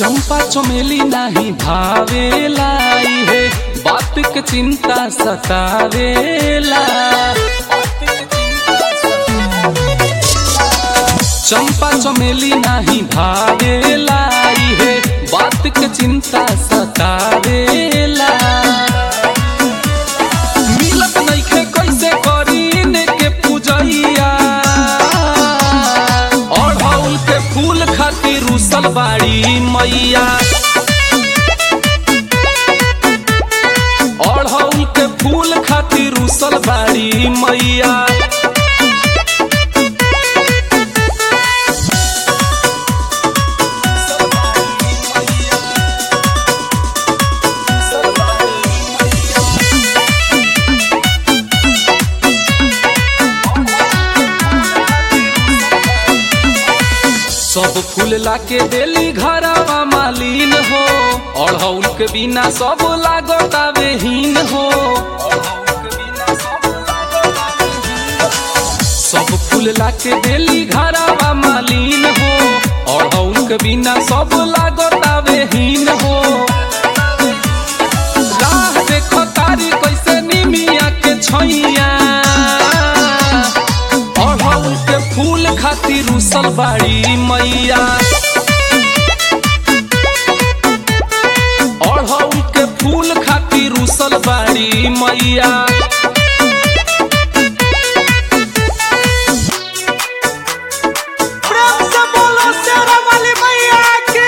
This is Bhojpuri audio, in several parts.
चंपा चमेली नाही भावेला है बात के चिंता सतावेला चंपा चमेली नाही भावेला है बात के चिंता सतावेला मिलत नइखे कैसे करीन के पूजैया अढ़ौल के फूल खातिर रुसल बाड़ी मैया अढ़ौल के फूल खातिर रुसल बाड़ी मैया सब फूल लाके देली घरवा मालिन हो अढ़ौल के बिना सब लागतावे हीन हो सब फूल लाके देली घरवा मालिन हो अढ़ौल के बिना सब लागतावे हीन हो राह देखो तारी कैसे निमिया के छैया अढ़ौल के फूल खातिर रुसल बाड़ी मैया अढ़ौल के फूल खातिर रुसल बाड़ी मैया प्रेम से बोलो शेरा वाली मैया की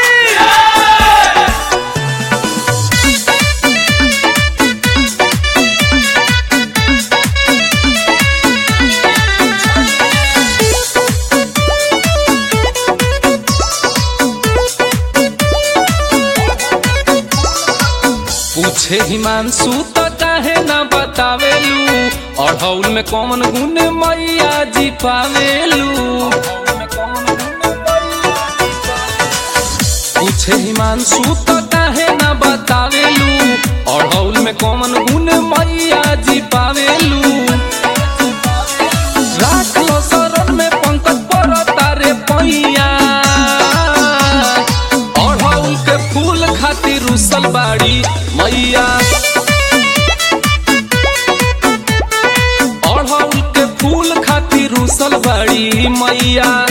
पूछे हिमांशु तो काहे ना बतावेलू अढ़ौल में कौन गुण मैया जी पावेलू पूछे हिमांशु तो काहे ना बतावेलू अढ़ौल में कौन गुण मैया जी पावेलू राख लो शरण में पंकज पर तारे पैया अढ़ौल के फूल खातिर रुसल बाड़ी मैया अढ़ौल के फूल खातिर रुसल बाड़ी मैया